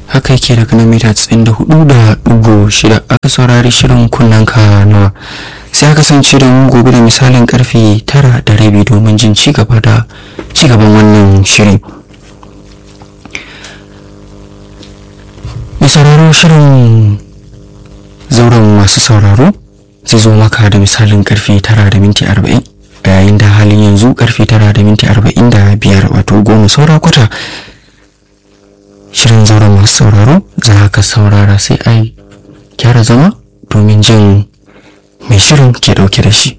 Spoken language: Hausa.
haka yake daga na mita 94 da ɗigo shida aka saurari shirin kunnen ka nawa sai aka kasance da mu gobe da misalin karfe tara da rabi domin jin ci gaba da ci gaban wannan shirin mai sauraro shirin zauren masu sauraro zai zo maka da misalin karfe tara da minti arba'in a yayin da halin yanzu karfe tara da minti arba'in da biyar wato goma saura kwata shirin zauren masu sauraro za ka saurara sai ai gyara zama domin jin mai shirin ke dauke da shi